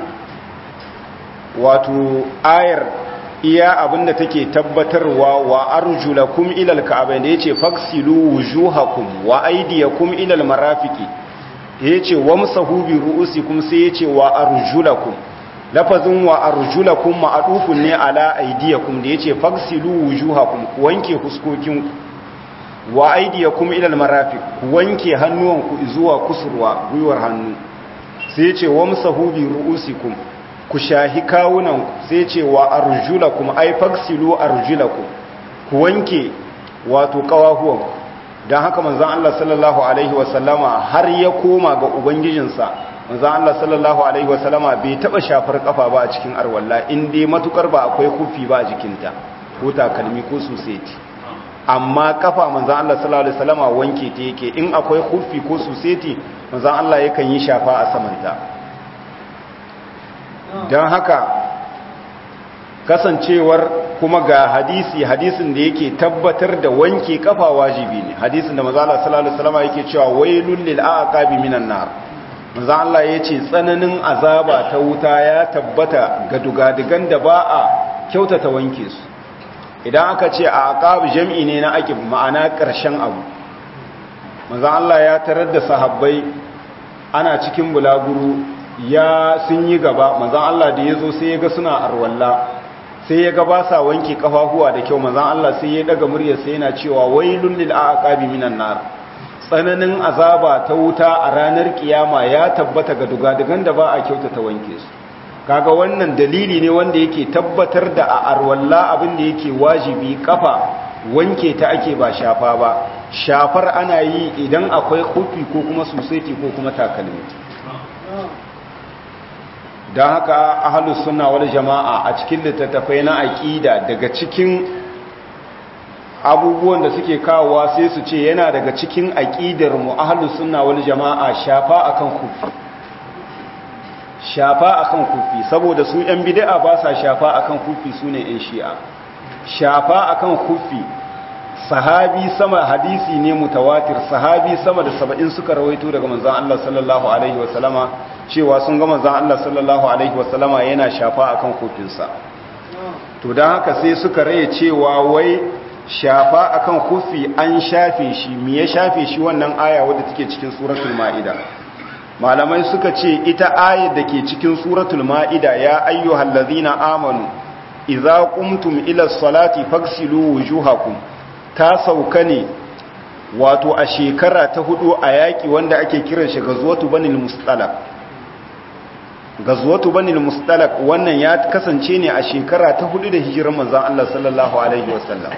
wato ayar iya abinda take tabbatarwa wa arjulakum ilal ka'abain da yace faksilu wujuhakum wa aydiyakum ilal marafiqi yace wamsahu bi ru'usikum sai yace wa arjulakum lafazin wa arjulakum ma'adufun ne ala aydiyakum da yace faksilu wujuhakum ku wanke fuskokinku wa aydiyakum ilal marafiq ku wanke hannuwanku zuwa kusurwa gwiwar hannu sai yace wamsahu bi ru'usikum ku shahi kawunan sai ce wa arjulakum ay faksilu arjulakum ku wanke wato kawahuwan dan haka manzon Allah sallallahu alaihi wasallama har ya koma ga ubangijinsa manzon Allah sallallahu alaihi wasallama bai taba shafar kafa ba a cikin arwalla in dai matukar ba akwai kufi ba a jikinta ko takalmi ko suseti amma kafa manzon Allah sallallahu alaihi wasallama wanke ta yake in akwai kufi ko suseti manzon Allah yakan yi shafa a samanta don haka kasancewar kuma ga hadisi hadisin da yake tabbatar da wanke kafa wajibi ne hadisin da manzo Allah sallallahu alaihi wasallam yake cewa wailul lil aqabi minan nar manzo Allah yace tsananin azaba ta wuta ya tabbata ga dugadigan da ba a kyautata wanke su idan aka ce a aqab jam'i ne na aqib ma'ana karshen abu manzo Allah ya tarar da sahabbai ana cikin bulaguru ya sun yi gaba manzo Allah da yazo sai ya ga suna arwalla sai ya ga ba sa wanke kafafuwa da kyau manzon Allah sai ya daga muryar sai yana cewa wailul lil aqabi minan nar tsananin azaba ta wuta a ranar kiyama ya tabbata ga dugadugan da ba a kyautata wanke su kaga wannan dalili ne wanda yake tabbatar da a arwalla abin da yake wajibi kafa wanke ta ake ba shafa ba shafar ana yi idan akwai kufi ko kuma susaiti ko kuma takalmi don haka ahalus suna wal jama'a a cikin littattafai na aƙida daga cikin abubuwan da suke kawowa sai su ce yana daga cikin aƙidar mu ahalus suna wal jama'a shafa akan kufi shafa akan kufi saboda su yan bid'a ba sa shafa akan kufi su ne yan shi'a shafa akan kufi sahabi sama hadisi ne mutawatir sahabi sama da saba'in suka rawaito daga manzon Allah sallallahu alaihi wasallama cewa sun ga manzon Allah sallallahu alaihi wasallama yana shafa akan kofinsa to dan haka sai suka raye cewa wai shafa akan kufi an shafe shi me ya shafe shi wannan aya wadda take cikin suratul maida malamai suka ce ita ayar da ke cikin suratul maida ya ayyuhallazina amanu idza qumtum ila salati faghsilu wujuhakum ta sauka ne wato a shekara ta hudu a yaƙi wanda ake kiran shi gazuwatu banil mustalak gazuwatu banil mustalak wannan ya kasance ne a shekara ta hudu da hijirar manzon Allah sallallahu alaihi wasallam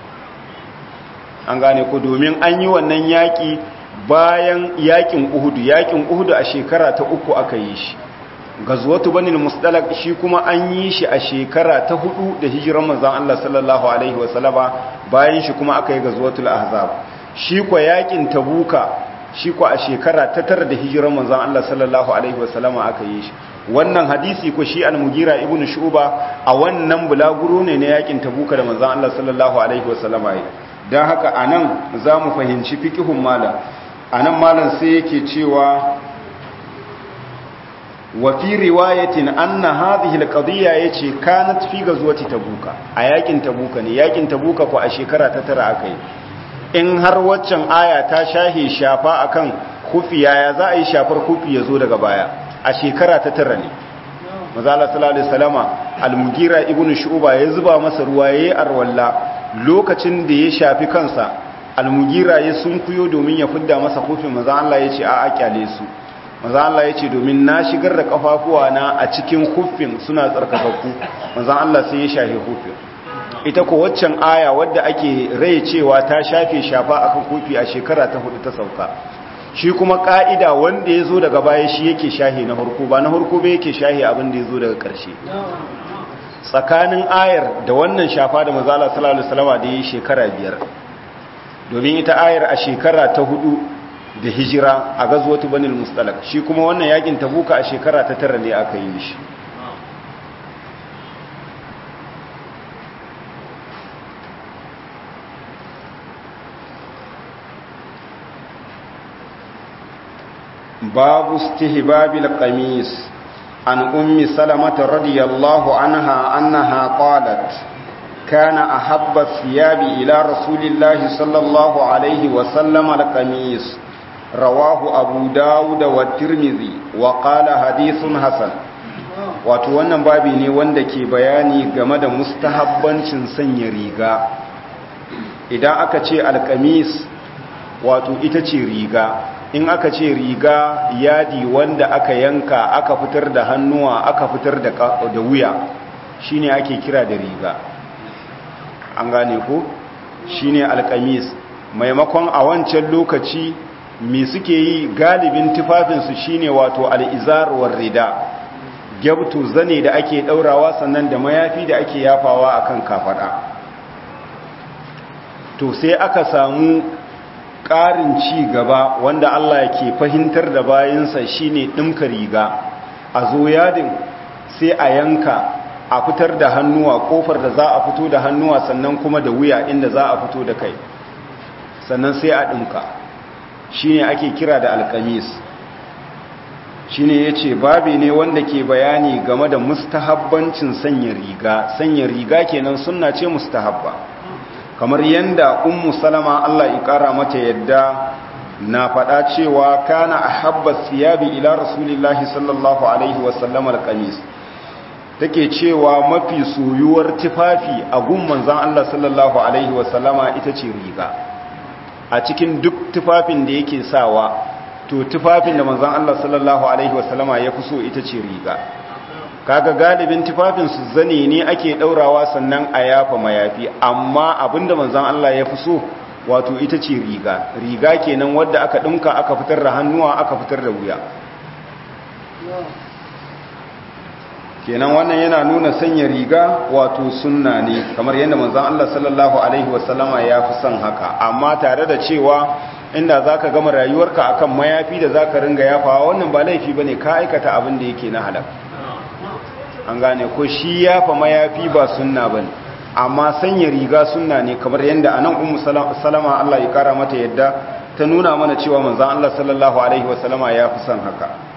an gane ku domin an yi wannan yaƙi bayan yaƙin uhudu yaƙin uhudu a shekara ta uku aka yi shi gazuwatu banil mustalak shi kuma an yi shi a shekara ta hudu da hijiran manzon Allah sallallahu alaihi wasallama bayan shi kuma aka yi gazuwatul ahzab shi kwa yakin tabuka shi kwa a shekara ta tara da hijiran manzon Allah sallallahu alaihi wasallama aka yi shi wannan hadisi ko shi al-mugira ibnu shu'ba a wannan bulaguro ne na yakin tabuka da manzon Allah sallallahu alaihi wasallama yi dan haka anan zamu fahimci fiqhun malam anan malam sai yake cewa وفي رواية أن هذه القضية يتي كانت في غزوة تبوك أياكين تبوك نياكين تبوك فأشيكرا تترى أكي in har waccan aya ta shahe shafa akan kufi yaya za a yi shafar kufi ya zo daga baya a shekara ta tara ne mazala sallallahu alaihi wasallama al-mugira ibnu shu'ba ya zuba masa ruwa yayi arwalla lokacin da ya shafi kansa al-mugira ya sunkuyo domin ya fidda masa kufin manzo Allah ya ce a a kyale su manzo Allah ya ce domin na shigar da kafafuwa na a cikin kufin suna tsarkakakku manzo Allah sai ya shafe kufin ita ko waccan aya wadda ake rai cewa ta shafe shafa akan kufi a shekara ta hudu ta sauka shi kuma ka'ida wanda ya zo daga baya shi yake shahe na harko ba na harko ba yake shahe abin da ya zo daga ƙarshe tsakanin ayar da wannan shafa da mazala sallallahu alaihi wasallam da yi shekara biyar domin ita ayar a shekara ta hudu da hijira a gazwatu banil mustalak shi kuma wannan yakin tabuka a shekara ta tara ne aka yi shi باب استهباب القميص عن أم سلمة رضي الله عنها أنها قالت كان أحب الثياب إلى رسول الله صلى الله عليه وسلم القميص رواه أبو داود والترمذي وقال حديث حسن wato wannan babi ne wanda ke bayani game da mustahabbancin sanya riga idan aka ce alkamis wato ita ce riga in aka ce riga yadi wanda aka yanka aka fitar da hannuwa aka fitar da wuya shine ake kira da riga an gane ko shine alkamis maimakon a wancan lokaci me suke yi galibin tufafinsu shine wato al'izar war rida gyabtu zane da ake daurawa sannan da mayafi da ake yafawa akan kafada to sai aka samu ƙarin ci gaba wanda Allah ke fahimtar da bayansa shine ɗinka riga a zo yadin sai a yanka a fitar da hannuwa kofar da za a fito da hannuwa sannan kuma da wuya inda za a fito da kai sannan sai a ɗinka shi ne ake kira da alkamis shi ne ya ce babi ne wanda ke bayani game da mustahabbancin sanya riga sanya riga kenan suna ce mustahabba kamar yadda ummu salama allah ya ƙara mata yadda na faɗa cewa kana a habba siyabi ila rasulillahi sallallahu alaihi wasallam alkamis take cewa mafi soyuwar tufafi a gun manzan Allah sallallahu Alaihi wasallama ita ce riga a cikin duk tufafin da yake sawa to tufafin da manzan Allah sallallahu Alaihi wasallama ya fi so ita ce riga kaga galibin tufafin su zane ne ake daurawa sannan a yafa mayafi amma abinda manzan Allah ya fi so wato ita ce riga riga kenan wadda aka dinka aka fitar da hannuwa aka fitar da wuya kenan wannan yana nuna sanya riga wato sunna ne kamar yadda manzon Allah sallallahu alaihi wasallama ya fi son haka amma tare da cewa inda zaka gama rayuwarka akan mayafi da zaka ringa yafawa wannan ba laifi bane ka aikata abin da yake na halal an gane ko shi yafa mayafi ba sunna bane amma sanya riga sunna ne kamar yadda anan ummu salama Allah ya kara mata yadda ta nuna mana cewa manzon Allah sallallahu alaihi wasallama ya fi son haka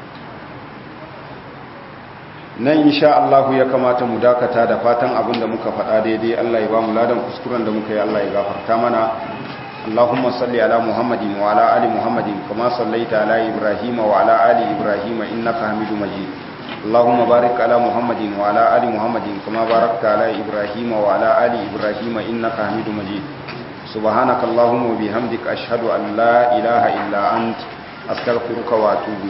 nan insha Allah ya kamata mu dakata da fatan abin da muka faɗa daidai Allah ya ba mu ladan kuskuren da muka yi Allah ya gafarta mana Allahumma salli ala Muhammadin wa ala ali Muhammadin kama sallaita ala Ibrahim wa ala ali Ibrahim innaka Hamidum Majid Allahumma barik ala Muhammadin wa ala ali Muhammadin kama barakta ala Ibrahim wa ala ali Ibrahim innaka Hamidum Majid Subhanaka Allahumma wa bihamdika ashhadu an la ilaha illa ant astaghfiruka wa atubu